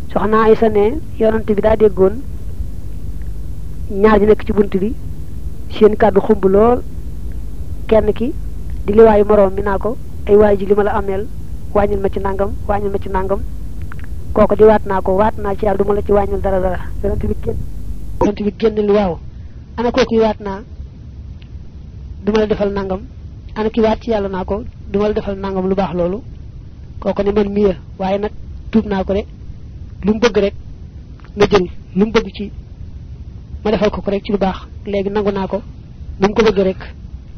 soxna Aysa ne yonent bi daa déggoon ñaar ñi nekk ci bunt bi seen kàddu xumb lool kenn ki di liwaayu moroom mi naa ko ay waay ji li ma la ameel wàññil ma ci nangam wàññil ma ci nangam kooku di waat naa ko waat naa ci yàlla du ma la ci wàññil dara dara yonent bi génn yonent bi génn lu waaw ana kooku waat naa du ma la defal nangam ana ki waat ci yàlla naa ko du ma la defal nangam lu baax loolu kooku ne man miya waaye nag tuub naa ko de lu mu bëgg rek nga jël lu mu bëgg ci ma defal ko ko rek ci lu baax léegi nangu naa ko nu mu ko bëgg rek